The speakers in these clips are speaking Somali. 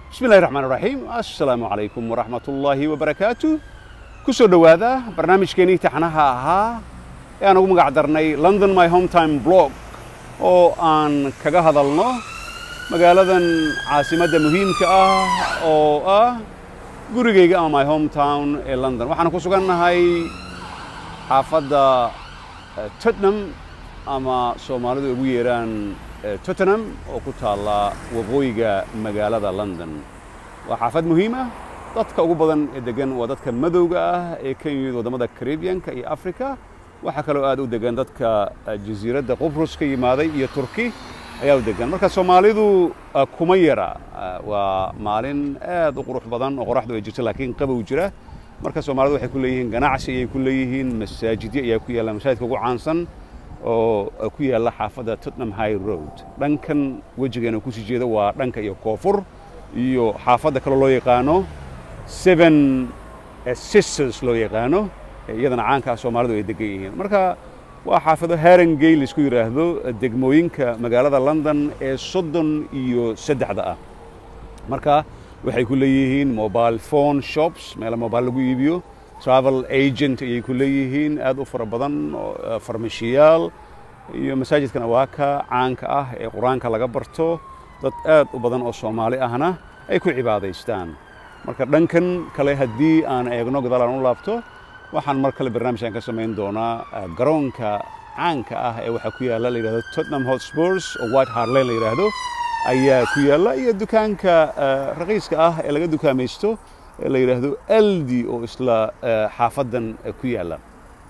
bismi illahi raxmaan raxiim assalaamu calaykum waraxmat ullaahi wabarakaatu ku soo dhowaada barnaamijkeenii taxnaha ahaa ee aan ugu magac darnay london my hometime blog oo aan kaga hadalno magaaladan caasimadda muhiimka ah oo ah gurigayga ama my hometown ee london waxaan ku sugannahay xaafadda tottenham ama soomaalidu ugu yeeraan tottenham oo ku taalla waqooyiga magaalada london waa xaafad muhiim ah dadka ugu badan ee degan waa dadka madowga ah ee ka yimid waddamada caribbianka iyo africa waxaa kaloo aad u degan dadka jasiiradda qubrus ka yimaaday iyo turki ayaa u degan marka soomaalidu kuma yara waa maalin aad u qurux badan oo qoraxdu ay jirto laakiin qabow jira marka soomaalidu waxay ku leeyihiin ganacsi ayay ku leeyihiin masaajidyo ayaa ku yaalla masaajidka ugu caansan oo ku yaalla xaafadda tottenham high road dhankan wejigeena kusii jeeda waa dhanka iyo koonfur iyo xaafadda kale loo yaqaano seven sisters loo yaqaano iyadana caanka ah soomaalidu ay degan yihiin marka waa xaafado harangay laisku yidhaahdo degmooyinka magaalada london ee soddon iyo saddexda ah marka waxay ku leeyihiin mobile phone shops meela mobile lagu iibiyo travel agent ayay ku leeyihiin aad u fara badan farmashiyaal iyo masaajidkan awaaka caanka ah ee qur-aanka laga barto dad aad u badan oo soomaali ahna ay ku cibaadaystaan marka dhankan kale haddii aan eegno gadaal aan u laabto waxaan mar kale barnaamijkan ka samayn doonaa garoonka caanka ah ee waxaa ku yaalla la yidhahdo tottenham hotspurs oo white hart lane la yidhaahdo ayaa ku yaalla iyo dukaanka raqiiska ah ee laga dukaamaysto ee la yidhaahdo aldi oo isla xaafaddan ku yaalla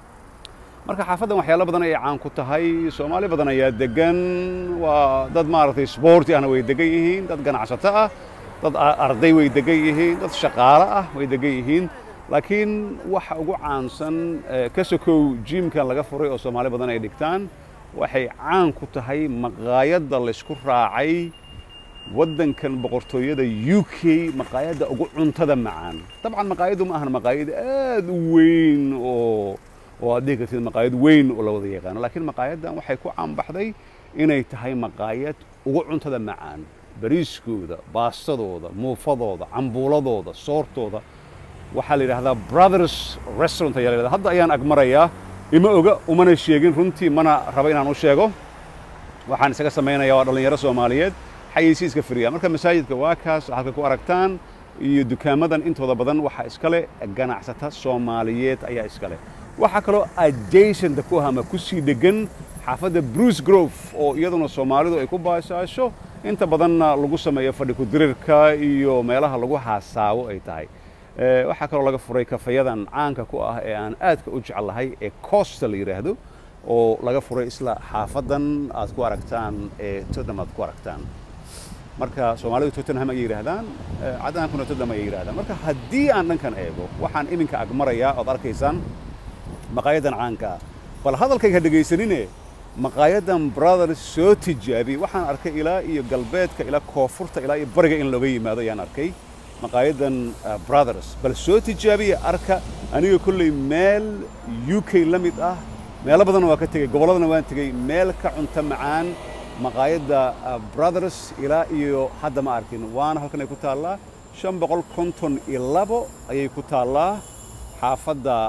marka xaafaddan waxyaalo badan ayay caan ku tahay soomaali badan ayaa degan waa dad maaragtay sboorti ahna way degan yihiin dad ganacsato ah dad arday way degan yihiin dad shaqaalo ah way degan yihiin laakiin waxa ugu caansan ka sokow jiimkan laga furay oo soomaali badan ay dhigtaan waxay caan ku tahay maqaayadda laysku raacay waddankan boqortooyada u k maqaayadda ugu cuntada macaan dabcan maqaayaddu ma ahan maqaayad aad u weyn oo oo aad dhihi kartid maqaayad weyn oo la wada yaqaano laakiin maqaayaddan waxay ku caanbaxday inay tahay maqaayad ugu cuntada macaan bariiskooda baastadooda muufadooda cambuuladooda soortooda waxaa la yidhahdaa brothers restaurant ayaa la yidhahdaa hadda ayaan agmarayaa ima oga umana sheegin runtii mana raba inaan u sheego waxaan isaga samaynayaa waa dhallinyaro soomaaliyeed xayeysiiska firiya marka masaajidka waa kaas halka ku aragtaan iyo dukaamadan intooda badan waxaa iskale ganacsata soomaaliyeed ayaa iskale waxaa kaloo adjacenta ku ah ama ku sii dhegan xaafadda bruce grove oo iyaduna soomaalidu ay ku baasaasho inta badanna lagu sameeyo fadhi ku-dirirka iyo meelaha lagu haasaawo ay tahay waxaa kaloo laga furay kafayadan caanka ku ah ee aan aadka u jeclahay ee costa la yidhaahdo oo laga furay isla xaafaddan aad ku aragtaan ee tottenham aad ku aragtaan marka soomaalidu tottenham ayay yidhaahdaan cadaankuna tottenham ayay yidhahdaan marka haddii aan dhankan eego waxaan iminka agmarayaa ood arkaysaan maqaayaddan caanka ah bal hadalkayga dhegaysanine maqaayaddan brothers soo tijaabiyey waxaan arkay ilaa iyo galbeedka ilaa koonfurta ilaa iyo bariga in looga yimaado ayaan arkay maqaayaddan brothers bal soo tijaabiya arka aniga kolley meel u k la mid ah meelo badanna waa ka tegey gobolladana waan tegey meel ka cunto macaan maqaayadda brothers ilaa iyo hadda ma arkin waana halkan ay ku taallaa shan boqol konton iyo labo ayay ku taallaa xaafadda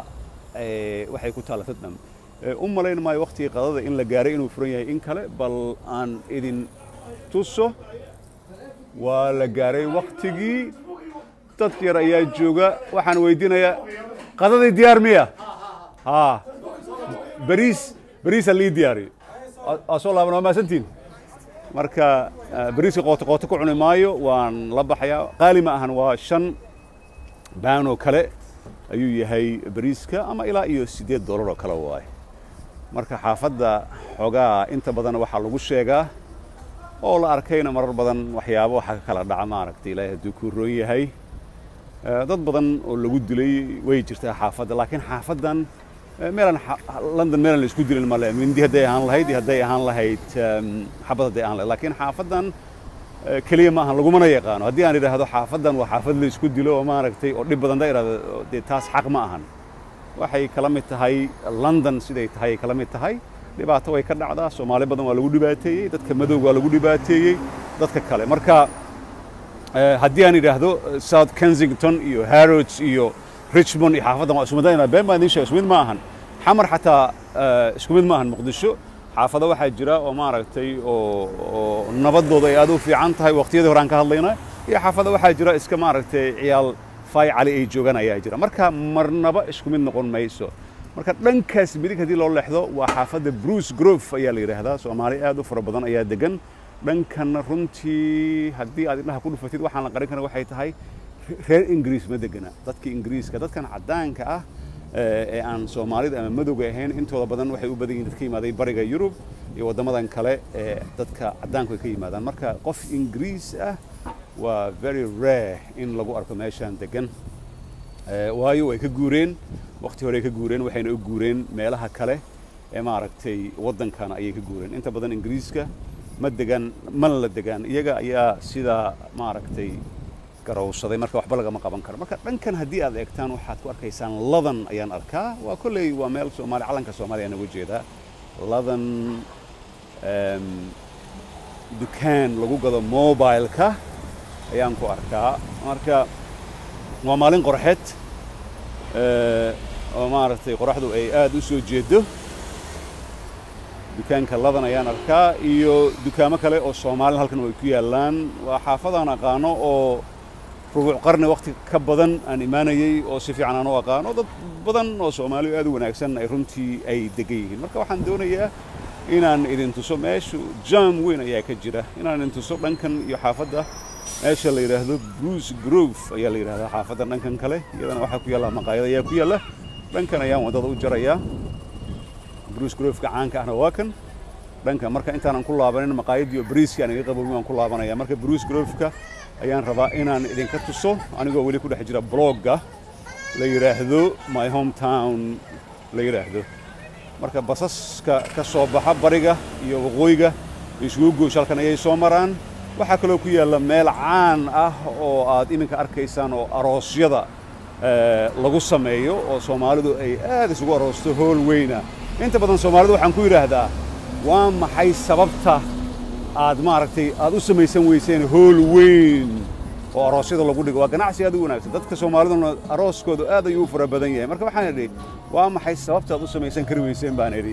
waxay ku taalla tottenham u malayn maayo wakhtigii qadada in la gaaray inuu furan yahay in kale bal aan idin tuso waa la gaaray wakhtigii dad yar ayaa jooga waxaan weydiinayaa qadadii diyaar miya haa bariis bariisa lii diyaari aa soo laaban waa maasantiin marka bariiska qooto qooto ku cuni maayo waan la baxayaa qaali ma ahan waa shan baanoo kale ayuu yahay bariiska ama ilaa iyo siddeed dollar oo kale waaye marka xaafadda xoogaa inta badan waxaa lagu sheegaa oo la arkayna marar badan waxyaabo waxaa ka kala dhaca maaragtay ilaahay hadduu ku roon yahay dad badan oo lagu dilay way jirtaa xaafadda laakiin xaafaddan meelan london meelan la isku dilin male mindi hadday ahaan lahayd iyo hadday ahaan lahayd xabad hadday ahaan lahayd laakiin xaafaddan keliya ma ahan lagumana yaqaano haddii aan idhaahdo xaafaddan waa xaafad la isku dilo oo maaragtay oo dhib badan da idhahdo dee taas xaq ma ahan waxay kala mid tahay london siday tahay ay kala mid tahay dhibaato way ka dhacdaa soomaali badan waa lagu dhibaateeyey dadka madowga waa lagu dhibaateeyey dadka kale marka haddii aan idhaahdo south kensington iyo harrods iyo richmond iyo xaafaddan waa isku mid been baan idiin sheega isku mid ma ahan xamar xataa isku mid ma ahan muqdisho xaafado waxaa jira oo maaragtay oo oo nabadooda ay aad u fiican tahay waqtiyadii hore aan ka hadlayna iyo xaafado waxaa jira iska maaragtay ciyaal fay cali ay joogaan ayaa jira marka marnaba isku mid noqon mayso marka dhankaas midig haddii loo leexdo waa xaafadda bruce grove ayaa la yidhaahdaa soomaali aad u fara badan ayaa degan dhankanna runtii haddii aad indhaha ku dhufatid waxaan la qarin kara waxay tahay reer ingiriis ma degana dadka ingiriiska dadkan caddaanka ah ee aan soomaalida ama madowga ahayn intooda badan waxay u badan yihin dadka yimaaday bariga yurub iyo waddamadan kale ee dadka caddaanku ay ka yimaadaan marka qof ingiriis ah waa very rare in lagu arko meeshaan degan waayo way ka guureen waqti hore ay ka guureen waxayna u guureen meelaha kale ee maaragtay waddankana ayay ka guureen inta badan ingiriiska ma degan mana la degaan iyaga ayaa sidaa maaragtay garowsaday marka waxba lagama qaban karo marka dhankan haddii aad eegtaan waxaad ku arkaysaan ladan ayaan arkaa waa kolley waa meel soomaali calanka soomaaliya aan uga jeedaa ladan dukaan lagu gado mobileka ayaan ku arkaa marka waa maalin qorxeed oo maaragtay qoraxdu ay aad u soo jeedo dukaanka ladan ayaan arkaa iyo dukaamo kale oo soomaalina halkan ay ku yaallaan waa xaafadaan aqaano oo rubuuc qarni waqti ka badan aan imaanayey oo si fiican aan u aqaano dad badan oo soomaaliyu aad u wanaagsan ay runtii ay degan yihiin marka waxaan doonayaa inaan idin tuso meeshu jam weyn ayaa ka jira inaan idin tuso dhankan iyo xaafadda meesha la yidhaahdo bruce grove ayaa la yidhahdaa xaafadda dhankan kale iyadana waxaa ku yaalla maqaayad ayaa ku yaalla dhankan ayaan waddada u jarayaa bruce groveka caanka ahna waa kan dhanka marka intaanan ku laabanin maqaayadii oo bariiskii aan iga qabowin waan ku laabanaya marka bruce groveka ayaan rabaa inaan idinka tuso anigoo weli ku dhex jira blogga la yidhaahdo my hometown la yidhaahdo marka basaska ka soo baxa bariga iyo waqooyiga isugu goosh halkan ayay soo maraan waxaa kaloo ku yaalla meel caan ah oo aad iminka arkaysaan oo aroosyada lagu sameeyo oo soomaalidu ay aad isugu aroosto hool weyna inta badan soomaalidu waxaan ku yidhaahdaa waa maxay sababta aad maaragtay aad u samaysan weyseen hool weyn oo aroosyada lagu dhigo waa ganacsi aad u wanaagsan dadka soomaaliduna arooskoodu aad ayuu u fara badan yahay marka waxaan idhi waa maxay sababta aad u samaysan kari weyseen baan idhi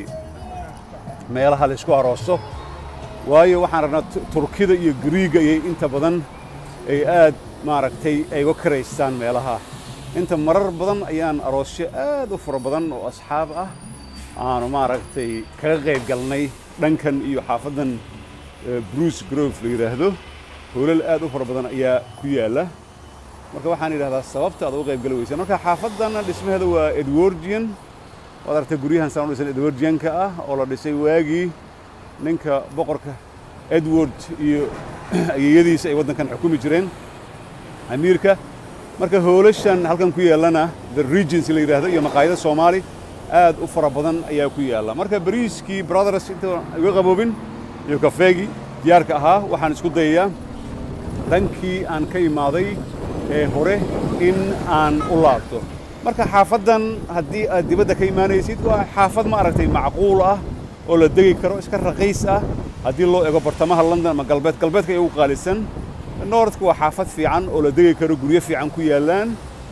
meelaha laysku aroosto waayo waxaan rabnaa turkida iyo griiga iyo inta badan ay aad maaragtay ay uga karaystaan meelaha inta marar badan ayaan aroosyo aad u fara badan oo asxaab ah aanu maaragtay kaga qayb galnay dhankan iyo xaafaddan bruce grove la yidhaahdo hoolal aad u fara badan ayaa ku yaalla marka waxaan yidhahdaa sababta aad uga qayb gali weyseen marka xaafaddanna dhismaheeda waa edwardian waad aragtay guryahan saan u dhisan edwardianka ah oo la dhisay waagii ninka boqorka edward iyo ayeeyadiisa ay waddankan xukumi jireen amiirka marka hoolashan halkan ku yaallana the regency la yidhaahdo iyo maqaayada soomaali aad u fara badan ayaa ku yaalla marka bariiskii brothers inta iga qaboobin iyo kafeegii diyaarka ahaa waxaan isku dayayaa dhankii aan ka imaaday ee hore in aan u laabto marka xaafaddan haddii aad dibadda ka imaanaysid waa xaafad ma aragtay macquul ah oo la degi karo iska raqiis ah haddii loo ego bartamaha london ama galbeed galbeedka ay ugu qaalisan noordka waa xaafad fiican oo la degi karo guryo fiican ku yaallaan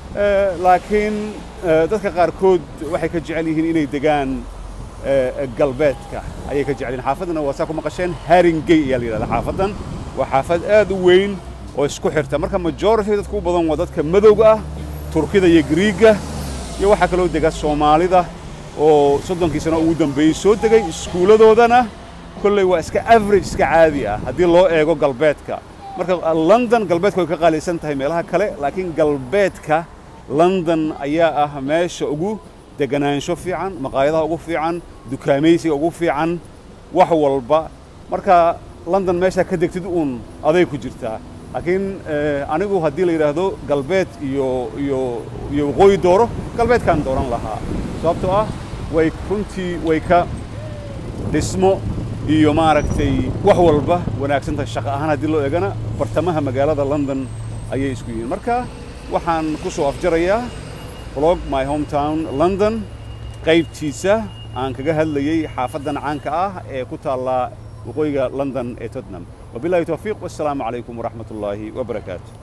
laakiin dadka qaarkood waxay ka jecel yihiin inay degaan galbeedka ayay ka jecel yihin xaafaddana waa saa ku maqasheen haringey ayaa la yidhahdaa xaafaddan waa xaafad aad u weyn oo isku xirta marka majority dadka u badan waa dadka madowga ah turkida iyo griiga iyo waxaa kaloo dega soomaalida oo soddonkii sano ugu dambeeyey soo degay iskuulladoodana kolley waa iska average iska caadi ah haddii loo eego galbeedka marka london galbeedka way ka qaalisan tahay meelaha kale laakiin galbeedka london ayaa ah meesha ugu deganaansho fiican maqaayadaha ugu fiican dukaamaysiga ugu fiican wax walba marka london meeshaa ka degtid uun aday ku jirtaa laakiin anigu haddii la yidhaahdo galbeed iyo iyo iyo waqooyi dooro galbeedkaan dooran lahaa sababtoo ah way runtii way ka dhismo iyo maaragtay wax walba wanaagsantahay shaqo ahaan haddii loo eegana bartamaha magaalada london ayay isku yihiin marka waxaan ku soo afjarayaa blog my hometown london qaybtiisa aan kaga hadlayey xaafaddan caanka ah ee ku taalla waqooyiga london ee tottenham wabillahi towfiiq wassalaamu calaykum waraxmat ullaahi wabarakaatu